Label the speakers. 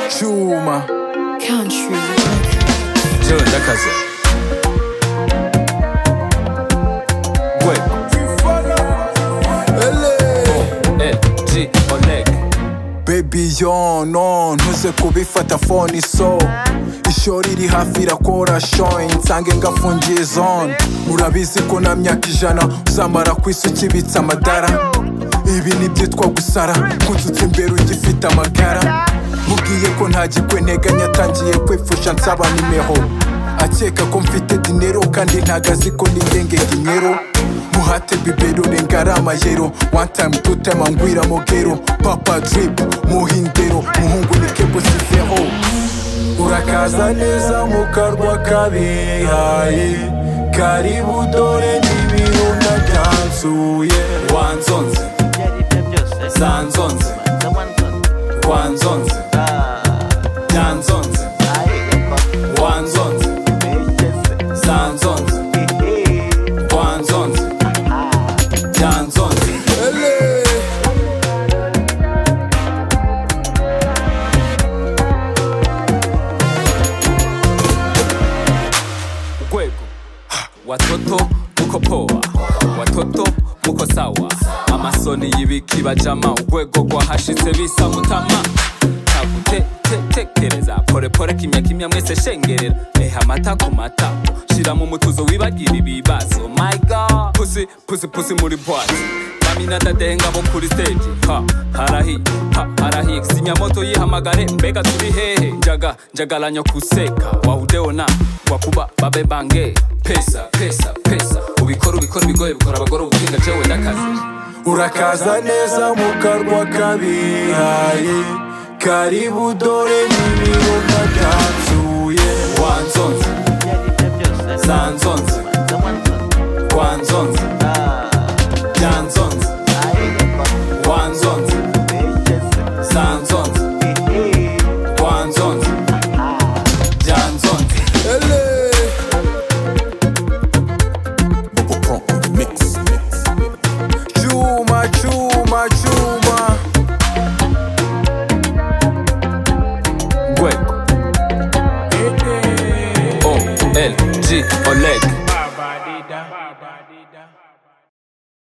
Speaker 1: Chuma.
Speaker 2: Country.
Speaker 1: Yo, la casa. Ouais. LG, Oleg. Baby yo no ntuze kubifata phone so ishori riri hafi irakora showing nsange ngafungiye zone murabizi ko na myaka ijana uzamara ku isi ukibitse amadara ibi nibyitwa gusara kunsutse imbere ugifite amagara mubwiye ko nta gikweneganya atangiye kwipfusha nsaba nimero akeka ko mfite dinero kandi ntago azi ko nigenge ginyero muhate bibero rengara amayero one time two time angwira mogero papa drip muhindero muhungu ni kebo siveho urakaza neza mu karwa kabihaye karibu dore n'ibirunga byanzuye wanzonze sanzonze wanzonze byanzonze wanzonze sanzonze wanzonze byanzonze
Speaker 3: gwego watoto muko poa watoto muko sawa amasoni y'ibikibajama urwego rwahashitse bisa mutama tagutekereza porepore kimya kimya mwese shengerera eha amata ku matako shira mu mutuzo wibagira ibibazo my god pusi pusi pusi muri bwati kamina dadenga bo kuri stage ha harahi ha harahi sinyamoto yihamagare mbega turi hehe njaga njagalanya kuseka wahudeona wakuba babe bange pesa pesa pesa ubikora ubikora ibigoye bikora abagore ubutinga jewe ndakazi
Speaker 1: urakaza neza mu karwa kabihaye karibu dore n'ibirunga byanzuye wanzonze sanzonze wanzonze byanzonze wanzonze sanzonze wanzonze byanzonze Chuma, chuma, chuma.
Speaker 3: gwego o l g oleg